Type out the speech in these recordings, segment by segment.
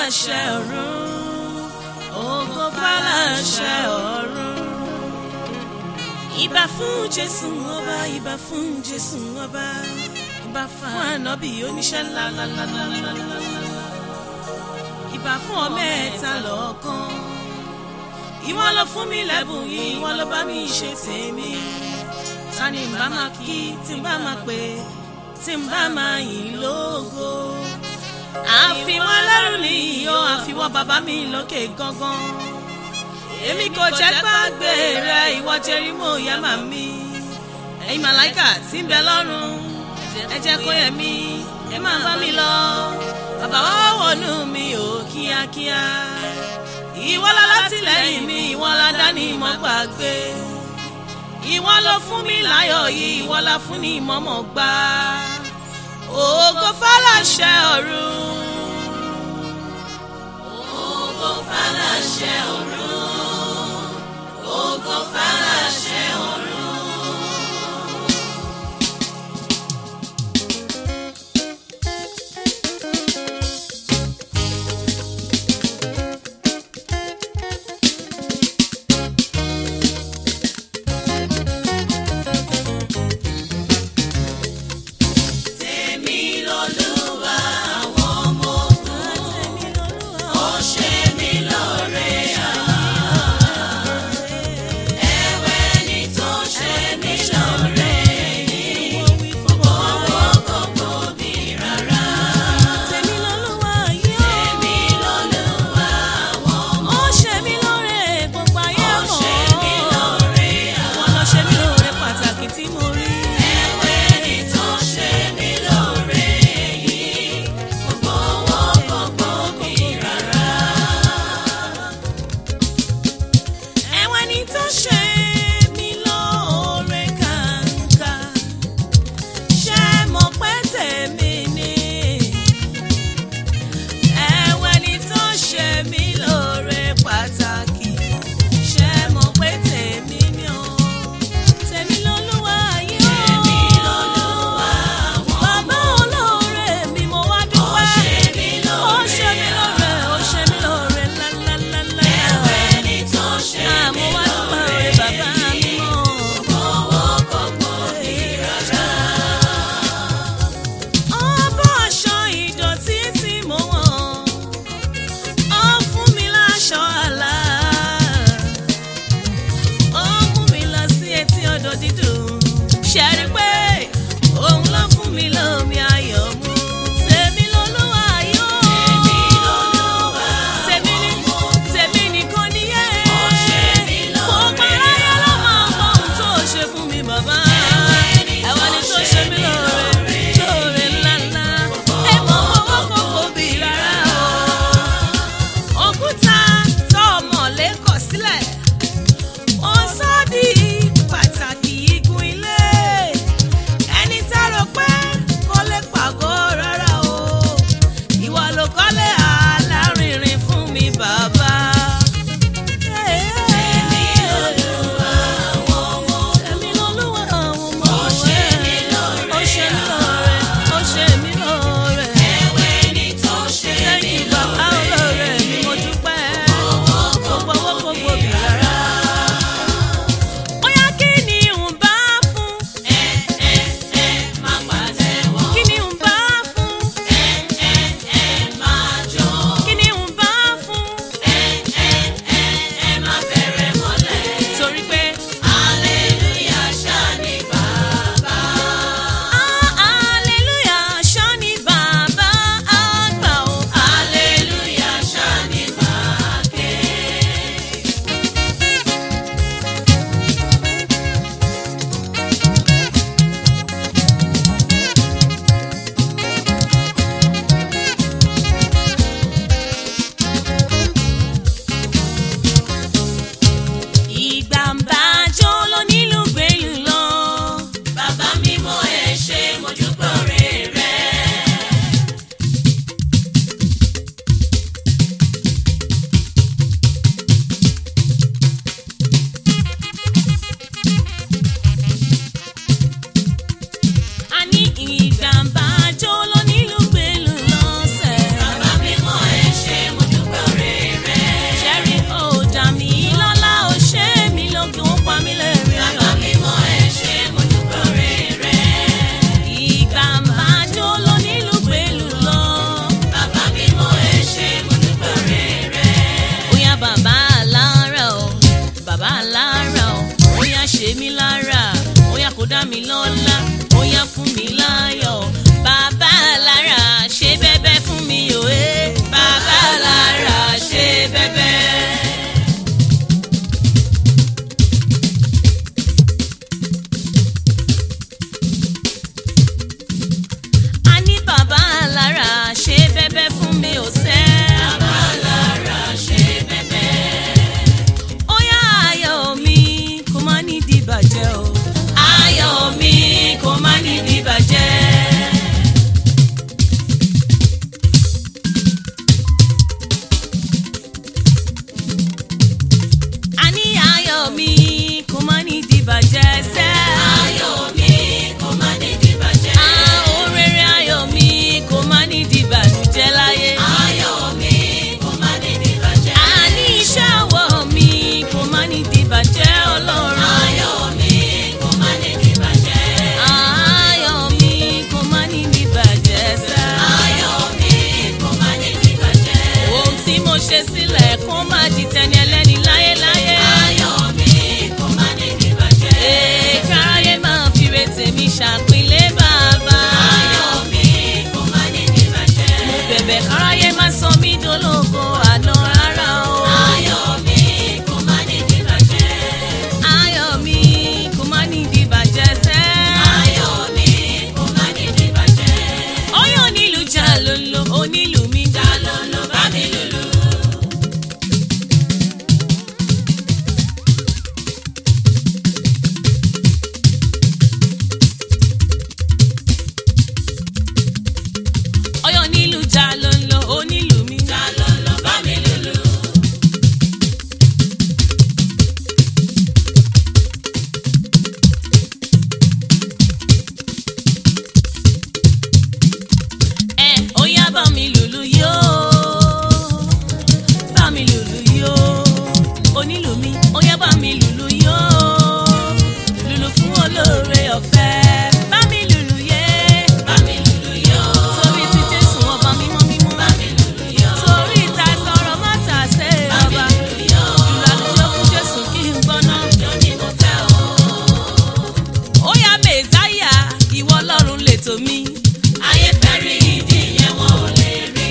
fàlàṣẹ ọ̀run ògo fàlàṣẹ ọ̀run. ìbà fún jésù ọba ìbà fún jésù ọba ìbà fún ànábì oníṣẹ́ ńláńláńláńláńlá ìbà fún ọmọ ẹ̀ta lọ́kàn ìwọ ló fún mi lẹ́bùn yìí ìwọ ló bá mi ṣe tèmi ta ni n bá máa kí tí n bá máa pè tí n bá máa yìn lógo àfiwọ́ lẹ́rù ni ìyó àfiwọ́ bàbá mi lókè gangan èmi kò jẹ́ gbàgbé rẹ ìwọ jẹ́rìmọ́ ìyá màmí ẹ̀yin màláìkà tí ń bẹ lọ́run ẹ jẹ́ kó yẹ mí ẹ máa bá mi lọ bàbá wa wọnú mi ò kíákíá ìwọ la látìlẹ́yìn mi ìwọ la dání mọ́ gbàgbé ìwọ ló fún mi láyọ̀ yìí ìwọ la fún ní ìmọ̀mọ̀ gbà ògo fàlàṣẹ ọ̀run. ògo fàlàṣẹ ọ̀run. ògo fàlàṣẹ ọ̀run. Tèmi lolúwa àwọn ọmọ ogun. Ó ṣe mí lóore ẹ̀wẹ̀ ni tó ṣe mí lóore owó gbogbo mi rárá. Tèmi lolúwa yìí ó. Tèmi lolúwa àwọn ọmọ ogun. Ó ṣe mí lóore gbogbo ayé mọ̀. Ó ṣe mí lóore àwọn. Wọ́n lọ ṣe mí lóore pàtàkì tí mo rí. Ẹ̀wẹ̀ ni tó ṣe mí lóore yìí gbogbo owó gbogbo mi rárá ẹ̀wọ̀n ni tó ṣe mí lóore kàǹkà ṣé mo pẹ́ tèmi ni ẹ̀wọ̀n ni tó ṣe mí lóore pàtàkì ṣé mo pẹ́ tèmi ni o tèmi lolúwa yìí o tèmi lolúwa àwọn bàbá olóore mi mo wá dúpẹ́ ó ṣe mí lóore ó ṣe mí lóore ó ṣe mí lóore lálálálá ẹ̀wẹ̀ ni tó ṣe mí lóore àmọ́ wá dúpẹ́ òre bàbá mi mọ́ owó kọ̀ọ̀kan mi rárá. ọbọ̀ aṣọ ìdọ̀tí tí mo wọ̀n ó fún mi láṣọ àlá ó mú mi lọ sí etí odò dídùn ṣe rí pé òun ló fún mi lómi ayọ̀ mu tèmi lolúwa yóò tèmi lolúwa tèmi ni tèmi nìkan nìyẹn gbogbo aráyé ló máa mọ ohun tó ṣe fún mi bàbá ẹwà ni tó ṣe mí lóore lóore ńláńlá ẹ mọ owó kókó bí rárá o òkúta tó ọmọlé kọ̀ sílẹ̀ ó sọ di pàtàkì igun ilé ẹni tá a rò pé kò lè pàgọ́ rárá o ìwà ló kọ́lé alárinrin fún mi bàbá. Tèmi lolúwa àwọn ọmọ. Tèmi lolúwa dá mi lọ́lá ó yá fún mi láyọ̀ bàbá lára ṣe bẹ́bẹ́ fún mi o ẹ́ bàbá lára ṣe bẹ́bẹ́. a ní bàbá lára ṣe bẹ́bẹ́ fún mi ò sẹ́. bàbá lára ṣe bẹ́bẹ́. ó yá ayọ̀ mi kò má ní dìbàjẹ́ o. ayọ̀ mi kò má ní dìbàjẹ́. a ní ayọ̀ mi kò má ní dìbàjẹ́ sẹ́. ayọ̀ mi kò má ní dìbàjẹ́. àwọn rere ayọ̀ mi kò má ní dìbàjẹ́ láyé. ayọ̀ mi kò má ní dìbàjẹ́. a ní iṣẹ́ ọwọ́ mi kò má ní dìbàjẹ́ ọlọ́run. ayọ̀ mi kò má ní dìbàjẹ́. ayọ̀ mi kò má ní dìbàjẹ́ sẹ́. ayọ̀ mi kò má ní dìbàjẹ́. ohun tí mo ṣe sílẹ̀ kó má di tẹni ẹlẹ́ni láyéláyé. ayọ̀ mi kò má ní dìbàjẹ́. ee káráyé máa fi retí mi ṣàpínlẹ̀ bàbá. ayọ̀ mi kò má ní dìbàjẹ́. mo bẹ̀bẹ̀ káráyé má sọ mí dológo àná rárá o. ayọ̀ mi kò má ní dìbàjẹ́. ayọ̀ mi kò má ní dìbàjẹ́ sẹ́. ayọ̀ mi kò má ní dìbàjẹ́. ọyọ́ onílù jà lolo onílù mi jà lolo bá mi lùlù. ọyọ́ onílù jà lolo onílù mi jà lolo bá mi lùlù. ẹ ó yá bá mi lùlù yó bá mi lùlù yó onílù mi ó yá bá mi lùlù yó lùlù fún olóore ọ̀fẹ́ bá mi lùlù yé bá mi lùlù yó torí ti Jésù ọba mímọ́ mímọ́ bá mi lùlù yó torí ìta sọ̀rọ̀ má tà sé ọba lùlù àlùjọ fún Jésù kí n gbọ́ná àlùjọ ni mo fẹ́ o ó yá mẹ́sáyà ìwọ ọlọ́run lètò mi. ayé fẹ́ rí ìdí yẹn wọn ò lè rí.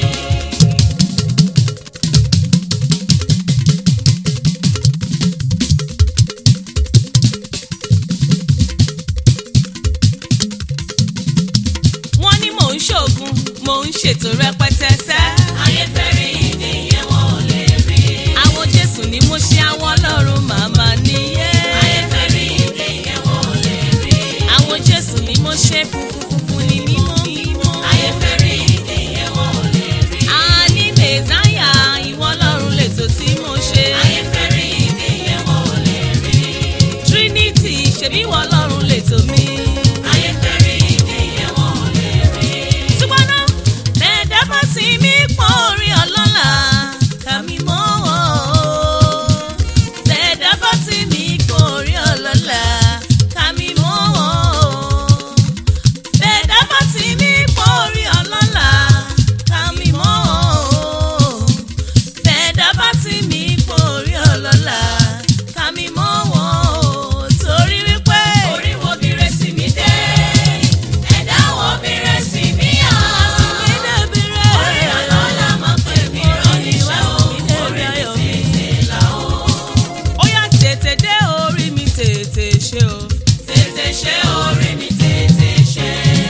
wọ́n ní mò ń ṣoògùn mò ń ṣètò rẹpẹtẹ sẹ́. ayé fẹ́ rí ìdí yẹn wọn ò lè rí. àwọn jésù ni mo ṣe àwọn ọlọ́run màmá nìyẹn. ayé fẹ́ rí ìdí yẹn wọn ò lè rí. àwọn jésù ni mo ṣe funfun funfun ní mímọ́ mímọ́. ayé fẹ́ rí ìdí yẹn wọn ò lè rí. a ní mẹ́sáyà ìwọ ọlọ́run lètò tí mo ṣe. ayé fẹ́ rí ìdí yẹn wọn ò lè rí. trinity ṣebí ìwọ ọlọ́run lètò mi. ayé fẹ́ rí ìdí yẹn wọn ò lè rí. ṣùgbọ́n náà bẹ́ẹ̀dẹ́ bá ti mí pọ̀ orí ọlọ́lá kàmí mọ́ wọn o. bẹ́ẹ̀dẹ́ bá ti mí pọ̀ orí ọlọ́lá kàmí mọ́ wọn o. bẹ́ẹ̀dẹ́ bá ti mí pọ̀ orí ọlọ́lá kàmí mọ́ wọn o. bẹ́ẹ̀dẹ́ bá ti mí pọ̀ orí ọlọ́lá kàmí mọ́ wọn o. torí wípé orí wo bí rẹ̀ mi dé ẹ̀dá wo bí rẹ̀ mi hàn. orí ọlọ́lá máa pè mí ránníṣẹ́ o orí mi tètè là o. ó yá tètè dé orí mi tètè ṣe o. tètè ṣe orí mi tètè ṣe.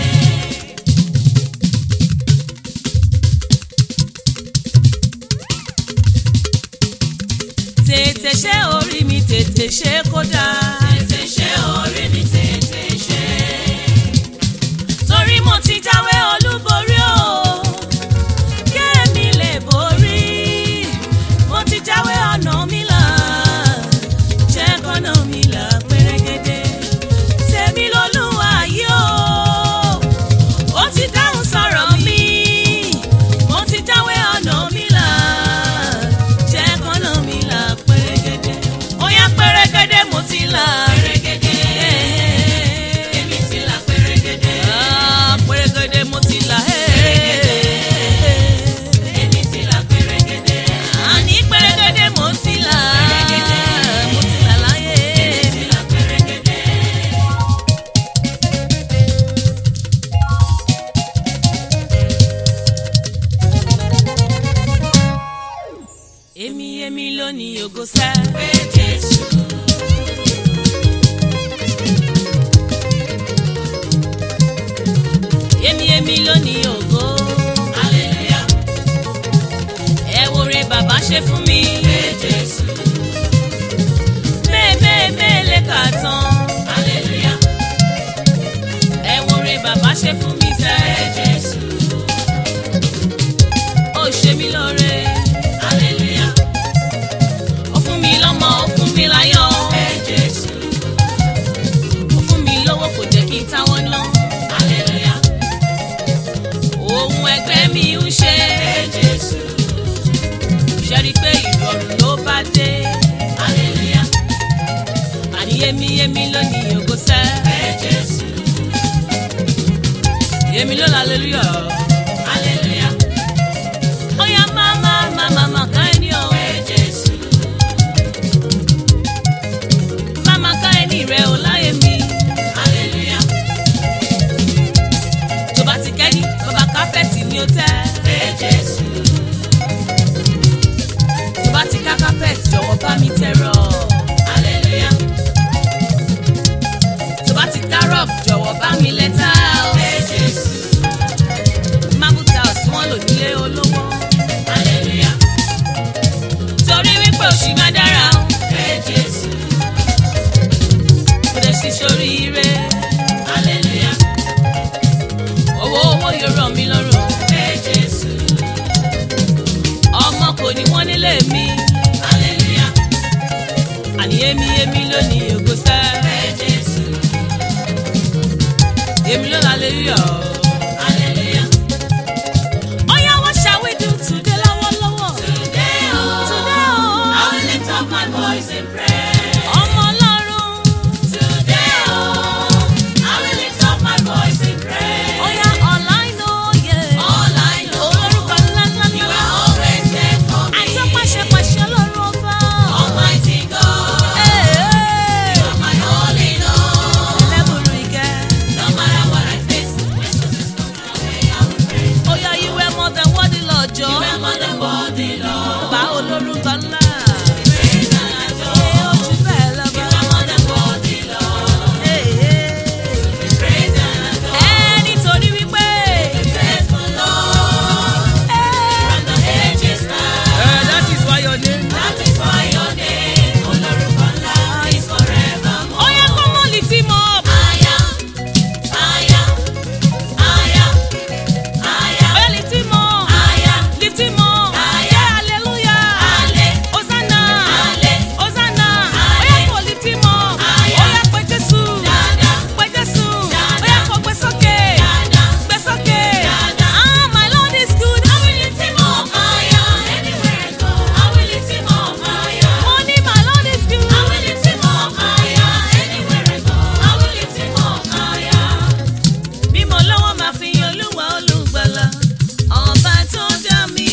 tètè ṣe orí mi tètè ṣe kódà. tètè ṣe orí mi tètè ṣe. torí mo ti jáwé olúborí o kéèmí lè borí mo ti jáwé ọ̀nà mi là jẹ́ kọ́nà mi là pérégedé tèmi lolúwa yìí o ó ti dáhùn sọ̀rọ̀ mi mo ti jáwé ọ̀nà mi là jẹ́ kọ́nà mi là pérégedé ó yá pérégedé mo ti là lónìí ògo sẹ́. pé Jésù. èmi èmi lónìí ògo. Hallelujah. ẹ wo re bàbá ṣe fún mi. Pé Jésù. bẹ́ẹ̀ bẹ́ẹ̀ bẹ́ẹ̀ lè kà tán. Hallelujah. ẹ wo re bàbá ṣe fún mi Pé sẹ́. Jésù. ó ṣe mí lóore. Hallelujah. ó fún mi lọ́mọ ó fún mi láyọ̀. Pé Jésù. ó fún mi lówó kò jẹ́ kí n táwọn ná. Hallelujah. ohun ẹgbẹ́ mi ń ṣe. Pé Jésù. ṣe rí i pé ìrọ̀rùn ló bá dé. Hallelujah. àní èmi èmi lónìí ògo sẹ́. Pé Jésù. èmi ló lálẹ́lúyọ̀. Hallelujah. ó yá máa máa máa máa máa ká ẹni o. Pé Jésù. máa máa ká ẹni rẹ o láyé mi. Hallelujah. tó bá ti kẹ́ni bàbá kápẹ́ẹ̀tì ni ó tẹ́. Pé Jésù. tó bá ti ká kápẹ́ẹ̀tì jọ̀wọ́ bá mi tẹ̀rọ. Hallelujah. tó bá ti ká rọ́ọ̀b jọ̀wọ́ bá mi lẹ́tà. Pé Jésù. marble tiles tí wọ́n lò nílé olówó. Hallelujah. torí wípé òṣì máa dára o. Pé Jésù. kò dẹ̀ sí sórí ire. Hallelujah. owó owó yóò rọ̀ mí lọ́rùn. Pé Jésù. ọmọ kò ní wọ́n nílé mi. Hallelujah. àní èmi èmi lónìí ògo sẹ́. Pé Jésù. èmi ló lálẹ́lúyọ̀. Hallelujah. ó yá what shall we do today lọ́wọ́lọ́wọ́. Today, oh, Today, oh. I will lift up my voice in prayer. ọmọ ọlọ́run. Today, oh, I will lift up my voice in prayer. ó yá all I know, yeah. All I know, olórúkọ ńlá ńlá you ńlá. are always there for me. àìsàn pàṣẹ pàṣẹ ọlọ́run ọba. Almighty God, Hey, hey. you are my all in all. ẹlẹ́bùrú ìkẹ́. No matter what I face, when success comes my way, I will pray. ó yá you were more than what the Lord jọ. You are more than worthy, Lord. bá olórúkọ ńlá. Praise and Ẹ adore. ó jù bẹ́ẹ̀ lọ You bá. are more than worthy, Lord. Hey, hey. Praise and adore. ẹ nítorí wípé. Faithful Lord, ẹ. from the ages past. that is why your name. That is why your name, Olórúkọ ńlá, is forevermore. ó yá kó mọ́ lift him up. Aya, aya, aya, aya, ó yá lift him up. aya, lift him up. Aya. Yeah, hallelujah. ale, Hosanna. ale, Hosanna. Ale. Ó yá kó lift him up. Aya. Ó yá pé Jésù. dada, Pé Jésù. Dada. Ó yá kó gbé sókè. dada. Gbé sókè. Dada. Ah, my Lord is good. I will lift him up higher, anywhere I go. I will lift him up higher. Mo ní my Lord is good. I will lift him up higher, anywhere I go. I will lift him up higher. Bí mo lọ́wọ́ máa fi yan Olúwa olùgbàlà. Ọba tó dá mi.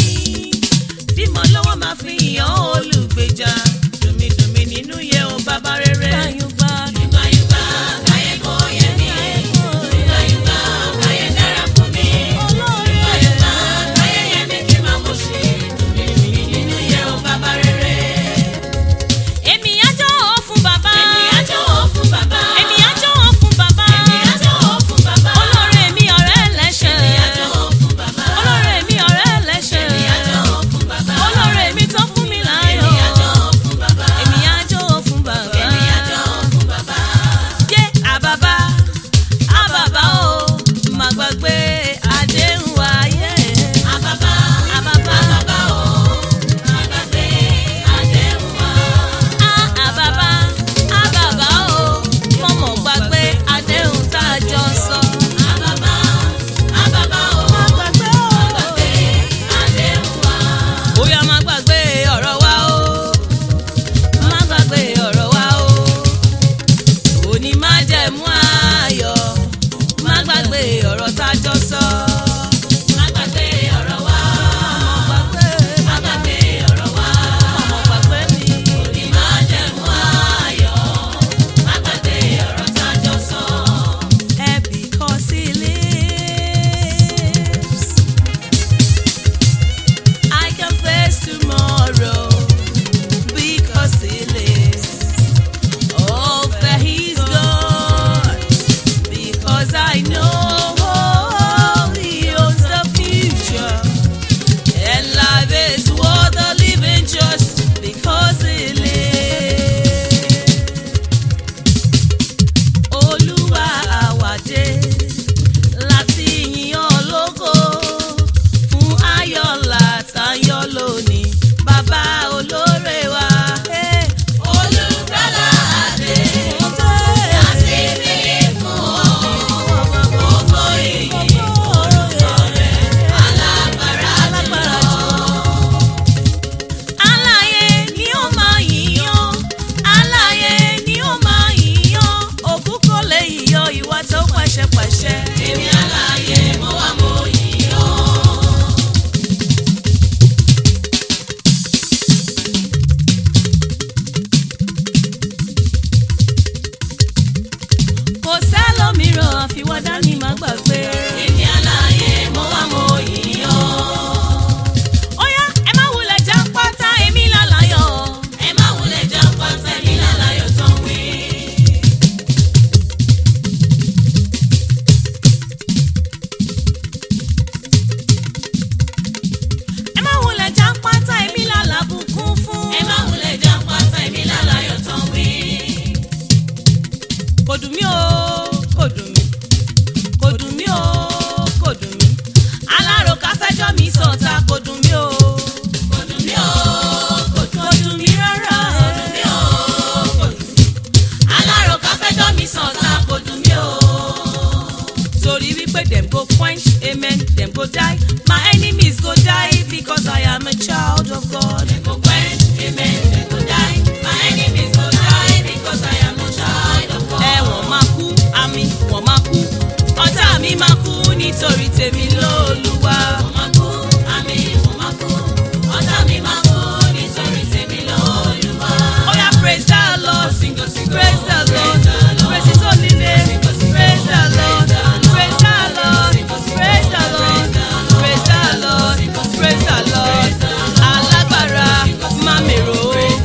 Bí mo lọ́wọ́ máa fi yan olùgbèjà. Dùmídùmí nínú yẹ o bàbá rere. Gbàyùgbà. Yùgbà yùgbà, káyé kó yẹ mí. Yùgbà yùgbà, káyé dára fún mi. Yùgbà yùgbà, káyé yẹ mí kí n máa mọ̀ sí. Dùmídùmí nínú yẹ o bàbá rere. Èmi á jọ̀wọ́ fún bàbá. Èmi á jọ̀wọ́ fún bàbá. Èmi á jọ̀wọ́ fún bàbá. Èmi á jọ̀wọ́ fún bàbá. Olóore mi ọ̀rẹ́ ẹlẹ́ṣẹ̀. Èmi á jọ̀wọ́ fún bàbá. Olóore mi ọ̀rẹ́ ẹlẹ́ṣẹ̀. Èmi á jọ̀wọ́ fún bàbá. Olóore mi tó fún mi láyọ̀. Èmi á jọ̀wọ́ fún bàbá. Èmi á jọ̀wọ́ fún bàbá. Èmi á jọ̀wọ́ fún bàbá. Yé àbàbà, àbàbà o, má gbàgbé àdéhùn wáyé. Àbàbà, Àbàbà, àbàbà o, àgbàgbé àdéhùn wa. ah, àbàbà, àbàbà o, mọ̀mọ́ gbàgbé àdéhùn tá a jọ sọ. Àbàbà, àbàbà o, Má gbàgbé o. àgbàgbé àdéhùn wa. Bóyá má gbàgbé ọ̀rọ̀ wa o. Má gbàgbé ọ̀rọ̀ wa o. Òní má jẹ̀mú ayọ̀. Má gbàgbé ọ̀rọ̀ tá a jọ sọ. Àgbàgbé ọ̀rọ̀ wa. Má gbàgbé, Àgbàgbé ọ̀rọ̀ wa. má gbàgbé mi. Òní máa jẹ̀mú ayọ̀. Àgbàgbé ọ̀rọ̀ tá a jọ sọ. Eh, because he lives, I can face tomorrow. fi wá dání má gbàgbé. Èmi aláyé mo wá mo yìn ọ́. Óyá ẹ má wulẹ̀ já pátá èmi lálàyọ̀. Ẹ má wulẹ̀ já pátá ní lálàyò tán wí. Ẹ má wulẹ̀ já pátá èmi lálàbùkún fún. Ẹ má wulẹ̀ já pátá ní lálàyò tán wí. Kò dùn mí o, kò dùn mí. Kò dùn mí o, kò dùn mí. Aláròká fẹjọ́ mi sọ̀tà kò dùn mí o. Kò dùn mí o, kò dùn Kò dùn mí rárá. mí o, kò dùn mí. Aláròká fẹjọ́ mi sọ̀tà kò dùn mí o. Torí wípé dem go quench, amen, dem go die. My enemies go die because I am a child of God. Dem go quench, amen, dem go die. My enemies go die because I am a child of God. Ẹ wọ́n máa kú, àmì wọ́n máa kú. Ọ̀tá mi máa kú nítorí tèmi lóluwà. Mo máa kú, àmì mo máa kú. Ọ̀tá mi máa kú nítorí tèmi lọ́lùwà. Oya praise the Lord, Singo, singo, praise the Lord, praise the Lord. praise His holy name. Singo, singo, Praise the Lord, praise the Lord. praise the Lord, Singo, singo, praise the Lord, praise the Lord. praise the Lord, Singo, singo, praise the Lord. praise the Lord. Alágbára Singo, singo, máa mèrò. praise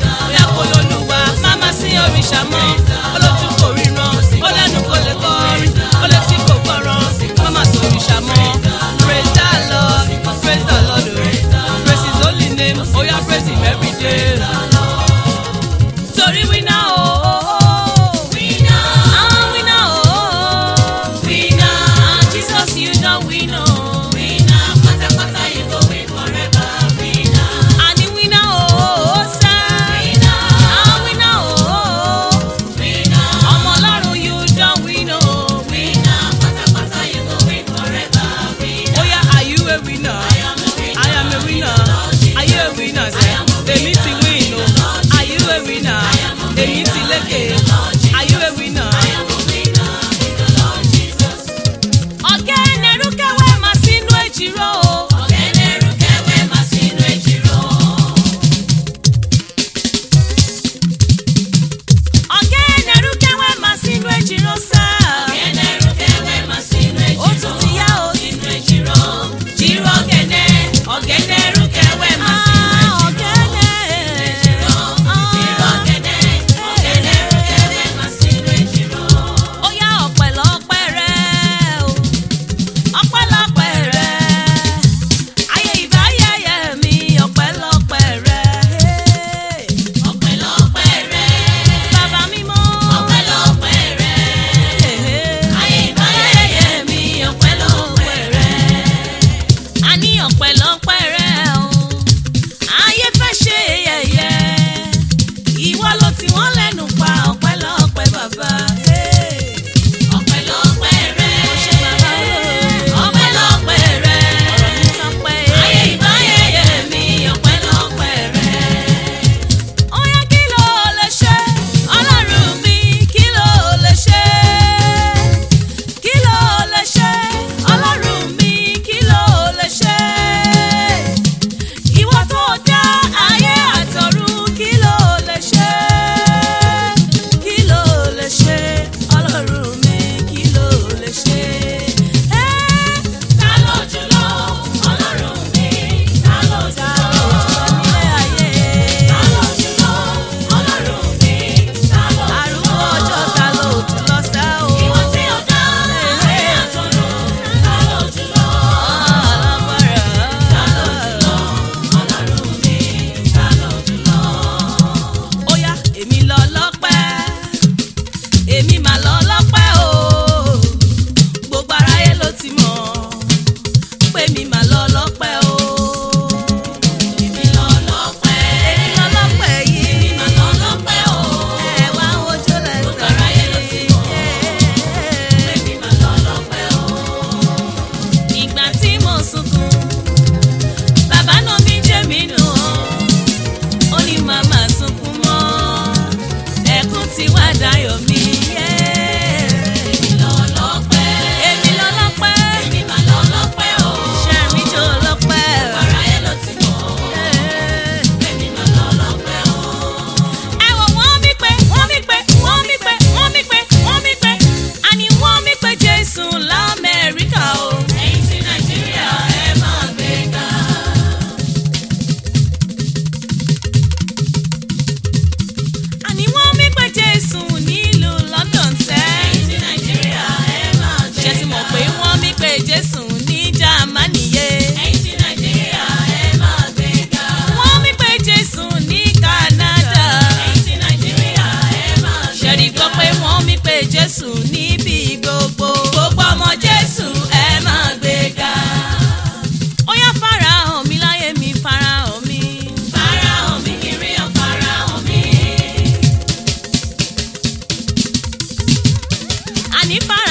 ní fara